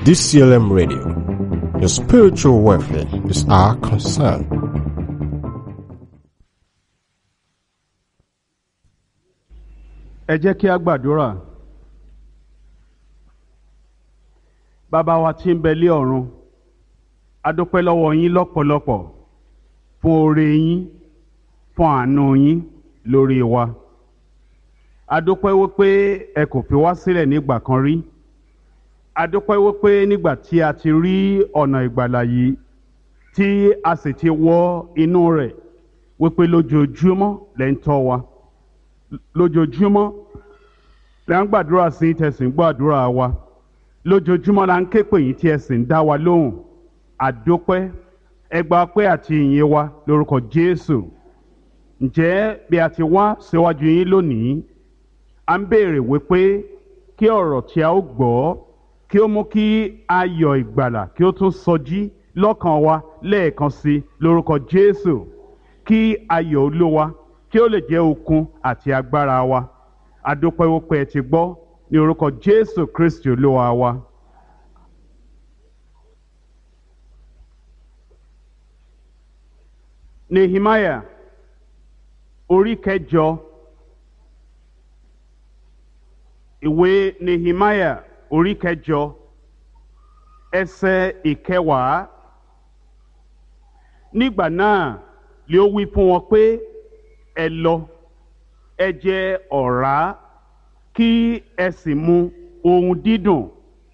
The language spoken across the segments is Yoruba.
DCLM Radio. Your spiritual welfare is our concern. ẹ jẹ́ kí a gbàdúrà bàbá wa tí ń bẹ lé ọ̀run a dúpẹ́ lọ́wọ́ yín lọ́pọ̀lọpọ̀ fún oore yín fún àánú yín lórí wa a dúpẹ́ wípé ẹ kò fi wá sílẹ̀ nígbà kan rí a dúpẹ́ wípé nígbà tí a ti rí ọ̀nà ìgbàlà yìí tí a sì ti wọ inú rẹ̀ wípé lójoojúmọ́ lẹ́ ń tọ́ wa lójoojúmọ́ la ń gbàdúrà sí tẹ̀sìn gbàdúrà wa lójoojúmọ́ la ń ké pè yín tí ẹ sì ń dá wa lóhùn àdópẹ́ ẹgbà pẹ́ àti ìyìn wa lórúkọ Jésù ǹjẹ́ bí a ti wá síwájú yín lónìí à ń béèrè wípé kí ọ̀rọ̀ tí a ó gbọ́ kí ó mú kí ayọ̀ ìgbàlà kí ó tún sọjí lọ́kàn wa lẹ́ẹ̀kan sí lórúkọ Jésù kí ayọ̀ Olúwa kí ó lè jẹ́ okun àti agbára wa adúpẹ́ wípé ẹ ti gbọ́ ní orúkọ Jésù Kristi Olúwa wa. Nehemiah orí kẹjọ ìwé Nehemiah orí kẹjọ ẹsẹ̀ ìkẹwàá nígbà náà lé ó wí fún wọn pé ẹ lọ ẹ jẹ ọ̀rá kí ẹ sì mu ohun dídùn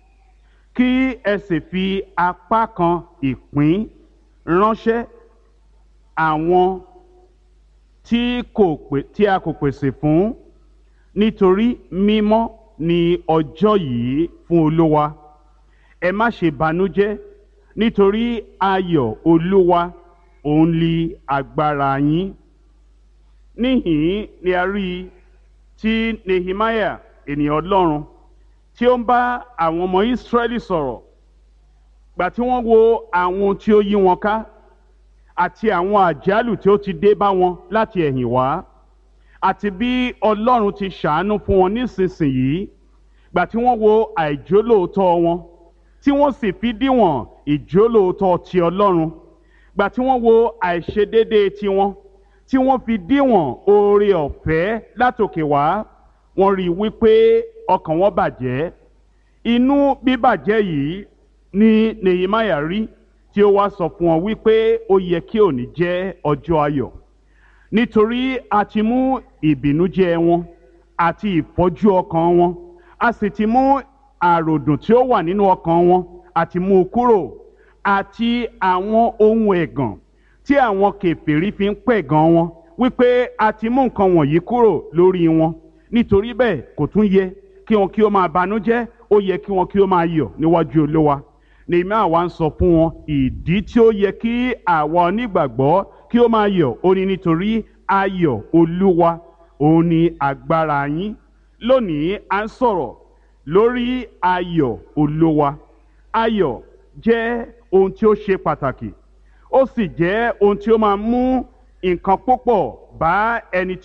kí ẹ sì fi apá kan ìpín ránṣẹ́ àwọn tí kò pè tí a kò pèsè fún nítorí mímọ́ ni ọjọ́ yìí fún Olúwa ẹ má ṣe banújẹ́ nítorí ayọ̀ Olúwa òun li agbára yín níhìn ni a rí i tí Nehemiah ènìyàn Ọlọ́run tí ó ń bá àwọn ọmọ Ísírẹ́lì sọ̀rọ̀ gbà tí wọ́n wo àwọn tí ó yí wọn ká àti àwọn àjálù tí ó ti dé bá wọn láti ẹ̀yìn wá àti bí Ọlọ́run ti ṣàánú fún wọn nísinsìnyí gbà tí wọ́n wo àìjólóòótọ́ wọn tí wọ́n sì fi díwọ̀n ìjólóòótọ́ ti Ọlọ́run gbà tí wọ́n wo àìṣedéédéé tiwọn tí wọ́n fi díwọ̀n oore ọ̀fẹ́ látòkè wá wọ́n rí i wípé ọkàn wọn bàjẹ́ inú bíbàjẹ́ yìí ni Nehemiah rí tí ó wá sọ fún wọn wípé ó yẹ kí òní jẹ́ ọjọ́ ayọ̀ nítorí a ti mú ìbìnújẹ́ wọn àti ìfọ́jú ọkàn wọn a sì ti mú àròdùn tí ó wà nínú ọkàn wọn àti mú u kúrò àti àwọn ohun ẹ̀gàn tí àwọn kèfèrí fi ń pẹ̀gàn wọn wípé a ti mú nǹkan wọ̀nyí kúrò lórí wọn nítorí bẹ́ẹ̀ kò tún yẹ kí wọn kí ó máa banújẹ́ ó yẹ kí wọn kí ó máa yọ̀ níwájú Olúwa Nehemiah wá ń sọ fún wọn ìdí tí ó yẹ kí àwa onígbàgbọ́ kí ó máa yọ̀ ó ní nítorí ayọ̀ Olúwa òun ni agbára yín lónìí à ń sọ̀rọ̀ lórí ayọ̀ Olúwa ayọ̀ jẹ́ ohun tí ó ṣe pàtàkì ó sì jẹ́ ohun tí ó máa mú nǹkan púpọ̀ bá ẹni